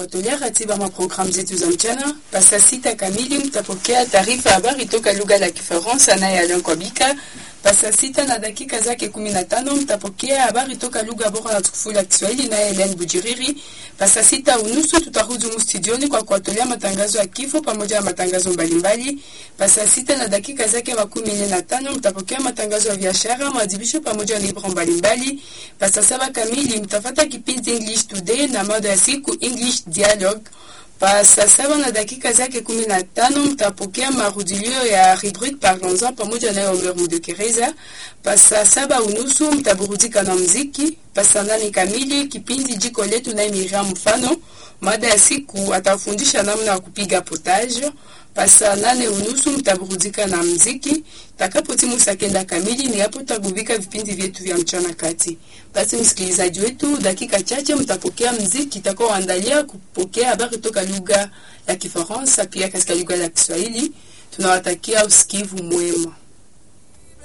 Tolea ratiba mwa programu zetu za mchana. Pasa sita kamili mtapokea taarifa ya habari toka lugha la Kifaransa naye Alain Kwabika. Pasa sita na dakika zake kumi na tano mtapokea habari toka lugha bora na tukufu la Kiswahili naye Helen Bujiriri. Pasa sita unusu tutarudi humu studioni kwa kuwatolea matangazo ya kifo pamoja na matangazo mbalimbali. Pasa sita na dakika zake makumi nne na tano mtapokea matangazo ya biashara, maadhibisho pamoja na ibra mbalimbali. Pasa saba kamili mtafata kipindi English Today na mada ya siku English Dialogue. Pa saa saba na dakika zake kumi na tano mtapokea marudilio ya rubrique Parlons-en pamoja na Omer Mudekereza. Pa saa saba unusu mtaburudika na mziki. Pa saa nane kamili kipindi jiko letu na Miriam Mfano, mada ya siku atafundisha namna ya kupiga potage. Pa saa nane unusu mtaburudika na mziki. Takapotimu saa kenda kamili ni hapo tutagubika vipindi vyetu vya mchana kati. Basi msikilizaji wetu, dakika chache mtapokea mziki itakaoandalia kupokea habari toka lugha ya Kifaransa pia katika lugha ya Kiswahili. Tunawatakia usikivu mwema.